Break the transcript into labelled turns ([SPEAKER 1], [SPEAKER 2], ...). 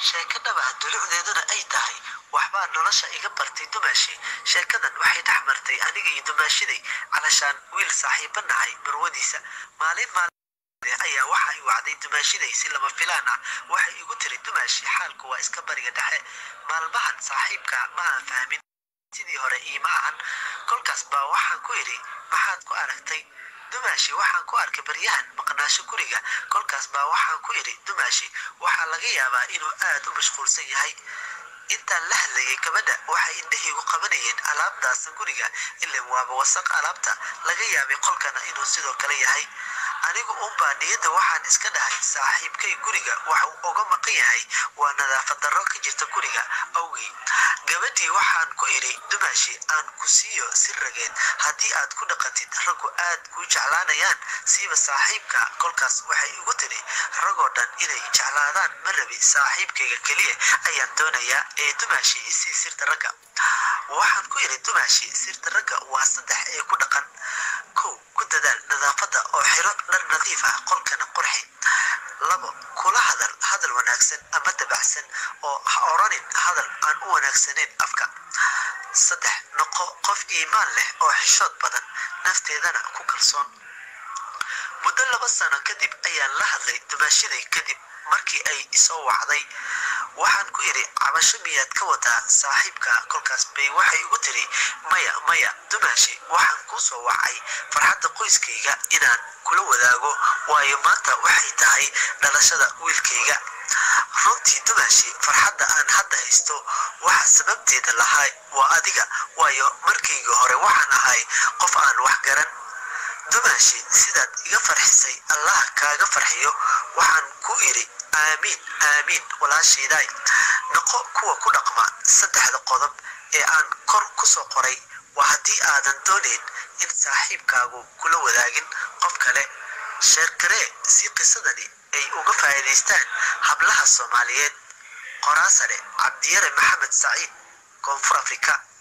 [SPEAKER 1] sheeko dhaba dulucdeeduna ay tahay waxbaa nolosha iga bartay dumaashi sheekadan waxay dhex martay aniga iyo dumaashiday calashaan wiil saaxiiba nahay marwadiisa maalin maalin ayaa waxa i wacday dumaashiday si lama filaan ah waxay igu tiri dumaashi xaalku waa iska bariga dhexe maalmahan saaxiibka ma aan fahmin sidii hore iima ahan kolkaas baa waxaan ku idhi maxaad ku aragtay dumaashi waxaan ku arkay baryahan maqnaasho guriga kolkaas baa waxaan ku idhi dumaashi waxaa laga yaabaa inuu aad u mashquulsan yahay intaan la hadlayay gabadha waxay indhahaygu qabanayeen alaabdaasa guriga ilan waaba wasaq alaabta laga yaabay qolkana inuu sidoo kale yahay anigu unbaa niyadda waxaan iska dhahay saaxiibkay guriga waxa uu oga maqan yahay waa nadaafad darro ka jirta guriga awgii gabadhii waxaan ku idhi dumaashi aan ku siiyo si rageed haddii aad ku dhaqantid raggu aad kuu jeclaanayaan siiba saaxiibka kolkaas waxay igu tidhi ragoo dhan inay jeclaadaan ma rabi saaxiibkayga keliya ayaan doonayaa ee dumaashi isii sirta ragga waxaan ku idhi dumaashi sirta ragga waa saddex ee ku dhaqan kow ku dadaal nadaafadda oo xiro dhar nadiif ah qolkana qurxi labo kula hadal hadal wanaagsan ama dabacsan oo ha oranin hadal aan u wanaagsanayn afka saddex noqo qof iimaan leh oo xishood badan nafteedana ku kalsoon muddo laba sano kadib ayaan la hadlay dumaashiday kadib markii ay isoo wacday waxaan ku idhi cabasho miyaad ka wadaa saaxiibka kolkaas bay waxay igu tiri maya maya dumaashi waxaan kuu soo wacay farxadda qoyskayga inaan kula wadaago waayo maanta waxay tahay dhalashada wiilkayga runtii dumaashi farxadda aan hadda haysto waxa sababteeda lahay waa adiga waayo markaygii hore waxaan ahay qof aan wax garan dumaashi sidaad iga farxisay allah kaaga farxiyo waxaan ku idhi aamiin aamiin walaashaydaay noqo kuwa ku dhaqma saddexda qodob ee aan kor ku soo qoray waa haddii aadan doonayn in saaxiibkaagu kula wadaagin qof kale sheerkaree si qisadani ay uga faa'iidaystaan hablaha soomaaliyeed qoraasare cabdiyare maxamed saciid koonfur afrika